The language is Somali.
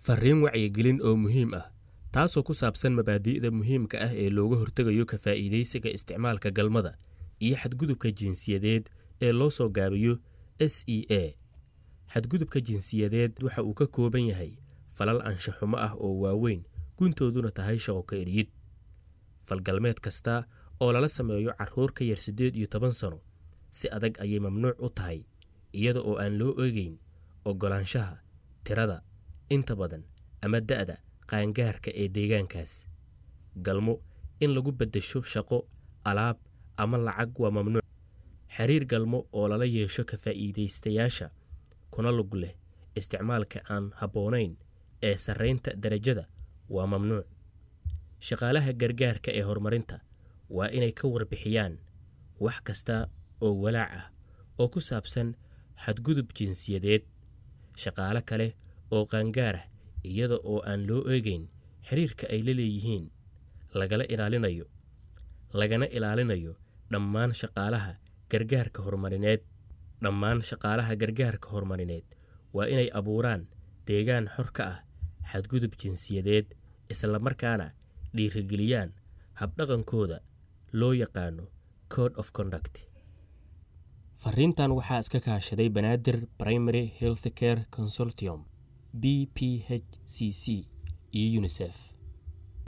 fariin wacyigelin oo muhiim ah taasoo ku saabsan mabaadi'da muhiimka ah ee looga hortegayo ka faa'iidaysiga isticmaalka galmada iyo xadgudubka jinsiyadeed ee loo soo gaabiyo s e a xadgudubka jinsiyadeed waxa uu ka kooban yahay falal anshaxumo ah oo waaweyn guntooduna tahay shaqo ka eryid falgalmeed kasta oo lala sameeyo carruur ka yar siddeed iyo toban sano si adag ayay mamnuuc u tahay iyada oo aan loo eegeyn oggolaanshaha tirada inta badan ama da'da qaangaarka ee deegaankaas galmo in lagu beddesho shaqo alaab ama lacag waa mamnuuc xiriir galmo oo lala yeesho ka faa'iidaystayaasha kuna lug leh isticmaalka aan habboonayn ee sarraynta darajada waa mamnuuc shaqaalaha gargaarka ee horumarinta waa inay ka warbixiyaan wax kasta oo walaac ah oo ku saabsan xadgudub jinsiyadeed shaqaale kale oo qaangaar ah iyada oo aan loo eegeyn xiriirka ay la leeyihiin lagala ilaalinayo lagana ilaalinayo dhammaan shaqaalaha gargaarka horumarineed dhammaan shaqaalaha gargaarka horumarineed waa inay abuuraan deegaan xor ka ah xadgudub jinsiyadeed islamarkaana dhiirigeliyaan habdhaqankooda loo yaqaano code of conduct fariintan waxaa iska kaashaday banaadir primary health care consortium b p h c c iyo unisef